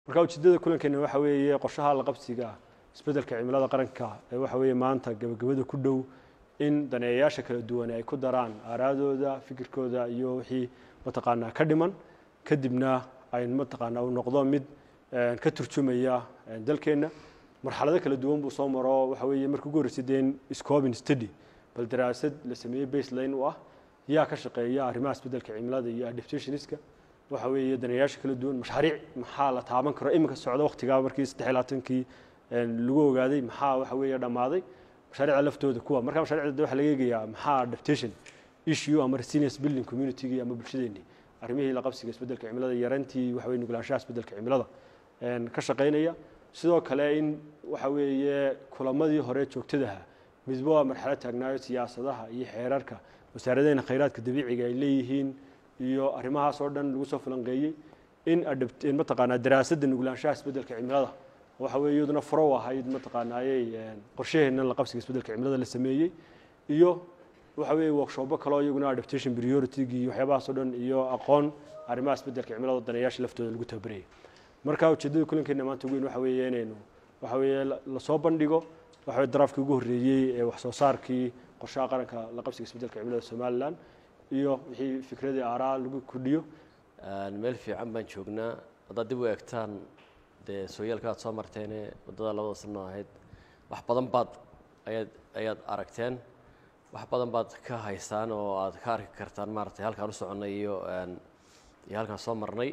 marka ujeedada kulankeena waxa weeye qorshaha la qabsiga isbeddelka cimilada qaranka ee waxa weeye maanta gabagabada ku dhow in daneeyayaasha kala duwan ay ku daraan aaraadooda fikirkooda iyo wixii mataqaanaa ka dhiman kadibna ay mataqaanaa uu noqdo mid ka turjumaya dalkeenna marxalado kala duwan buu soo maro waxa weeye markii ugu horreysay dee scoping study bal daraasad la sameeyey baseline u ah yaa ka shaqeeya arrimaha isbeddelka cimilada iyo adaptationska waxa weeye daneeyaasha kala duwan mashaariic maxaa la taaban karo iminka socda waqtigaa markii saddex iyo labaatankii lagu ogaaday maxaa waxa weeye dhammaaday mashaariicda laftooda kuwa marka mashaariicda waxaa laga eegayaa maxaa adaptation issue ama resilience building community ama bulshadeennii arrimihii la qabsiga isbeddelka cimilada yarantii waxa weye nuglaanshaha isbeddelka cimilada ka shaqaynaya sidoo kale in waxa weeye kulamadii hore joogtadaha midba waa marxalad taagnaayo siyaasadaha iyo xeerarka wasaaradeena khayraadka dabiiciga ay leeyihiin iyo arrimahaas oo dhan lagu soo falanqeeyey in in mataqaanaa daraasadda nuglaanshaha isbeddelka cimilada waxa weeye iyaduna furo ahayd mataqaanaayey qorshaheenna la qabsiga isbeddelka cimilada la sameeyey iyo waxa weeye workshopbo kaleo iyaguna adaptation priority iyo waxyaabahaas oo dhan iyo aqoon arrimaha isbeddelka cimilada daneeyaasha laftooda lagu tababarayay marka ujeeddada kulankeena maanta weyn waxa weeye inaynu waxa weeye lasoo bandhigo waxa weye daraafkii ugu horreeyey ee wax soo saarkii qorshaha qaranka la qabsiga isbeddelka cimilada somalilan iyo wixii fikradii aaraa lagu kordhiyo meel fiican baan joognaa haddaad dib u eegtaan dee sooyaalka aad soo marteene waddada labada sano ahayd wax badan baad ayaad ayaad aragteen wax badan baad ka haysaan oo aad ka arki kartaan maaragtay halkaan u soconnay iyo iyo halkaan soo marnay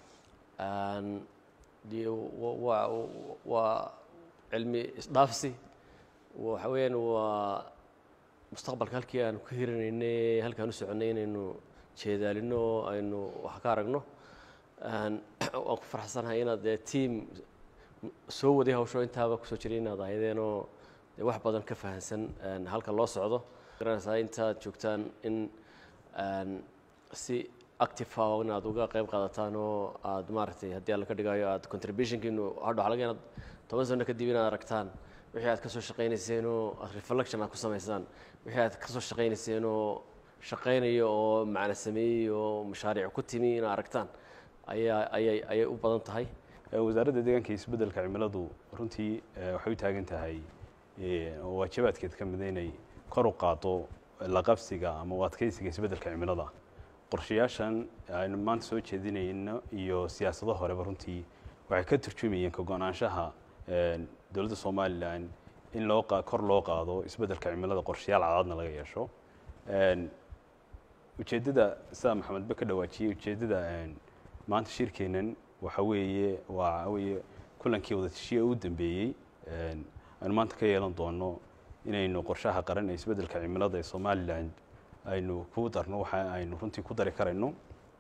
waa waa cilmi isdhaafsi waxa weeyaan waa mustaqbalka halkii aanu ka hirinaynay halkaan u soconnay inaynu jeedaalino oo aynu wax ka aragno waan ku faraxsanahay inaad dee tiam soo waday hawsho intaaba kusoo jiray inaad ahaydeenoo dee wax badan ka fahansan halka loo socdo garanaysaa intaad joogtaan in si active ah inaad uga qayb qaadataan oo aad maaragtay haddii alla ka dhigayo aad contributionkiinu hadho waxaa laga inaad toban sano kadib inaad aragtaan wixii aad ka soo shaqaynayseen oo aad reflection aad ku samaysaan wixii aad ka soo shaqaynayseen oo shaqaynayo oo macna sameeyey oo mashaariic ku timi inaad aragtaan ayaa ayay ayay u badan tahay wasaaradda deegaanka iyo isbeddelka cimiladu runtii waxay u taagan tahay oo waajibaadkeed ka mida inay kor u qaado la qabsiga ama u adkeysiga isbeddelka cimilada qorshayaashan aynu maanta soo jeedinayno iyo siyaasado horeba runtii waxay ka turjumayeen ka go-naanshaha dowladda somalilan in loo kor loo qaado isbeddelka cimilada qorshayaal cadaadna laga yeesho ujeeddada sida maxamedba ka dhawaajiyey ujeeddada maanta shirkeennan waxa weeye waa weye kulankii wadatashiya u dambeeyey aynu maanta ka yeelan doono inaynu qorshaha qaran ee isbeddelka cimilada ee somalilan aynu ku darno waxa aynu runtii ku dari karayno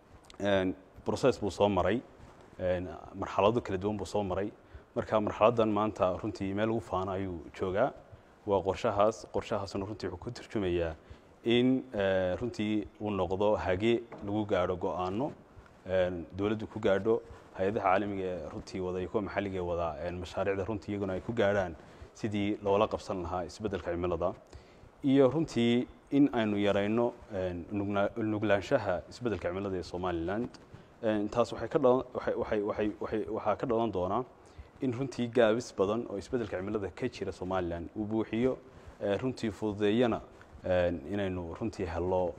process buu soo maray marxalado kala duwan buu soo maray marka marxaladdan maanta runtii meel ugu faana ayuu joogaa waa qorshahaas qorshahaasna runtii wuxuu ku turjumayaa in runtii uu noqdo hage lagu gaadho go-aano dowladdu ku gaadho hay-adaha caalamiga ee runtii wada iyo kuwa maxalliga ee wada mashaariicda runtii iyaguna ay ku gaadhaan sidii loola qabsan lahaa isbeddelka cimilada iyo runtii in aynu yarayno nuglaanshaha isbeddelka cimilada ee somalilan taas waxay ka dhalan waxay waxay waxay waxaa ka dhalan doonaa in runtii gaabis badan oo isbeddelka cimilada ka jira somalilan uu buuxiyo runtii fududeeyana inaynu runtii hello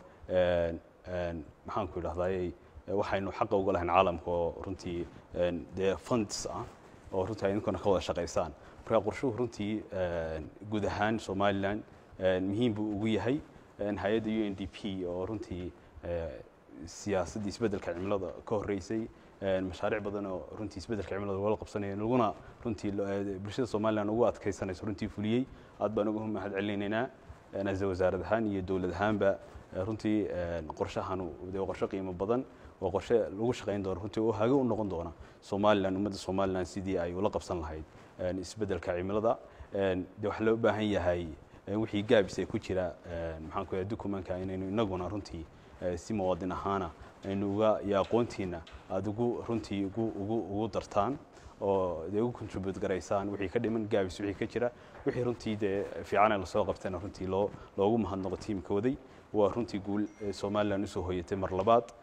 maxaanku idhahdaayey waxaynu xaqa uga lahayn caalamka oo runtii dee funds ah oo runtii ay idinkuna ka wada shaqaysaan marka qorshuhu runtii guud ahaan somalilan muhiim buu ugu yahay hay-adda u n d p oo runtii siyaasaddii isbeddelka cimilada ka horreysay mashaariic badan oo runtii isbeddelka cimilada loola qabsanaya laguna runtii bulshada somalilan ugu adkaysanayso runtii fuliyey aad baan ugu mahad celinaynaa ase wasaarad ahaan iyo dowlad ahaanba runtii qorshahan dee qorshe qiimo badan waa qorshe lagu shaqayn doono runtii oo hage u noqon doona somalilan ummadda somalilan sidii ay ula qabsan lahayd isbeddelka cimilada de waxaa loo baahan yahay wixii gaabis ay ku jira maxaan ku yahay dukumanka inaynu inaguna runtii si muwaadin ahaana aynu uga iyo aqoontiina aada ugu runtii ugu ugu ugu dartaan oo dee ugu contribute garaysaan wixii ka dhiman gaabis wixii ka jira wixii runtii dee fiican ee lasoo qabtayna runtii loo loogu mahadnaqo tiimkooday waa runtii guul somalilan usoo hoyatay mar labaad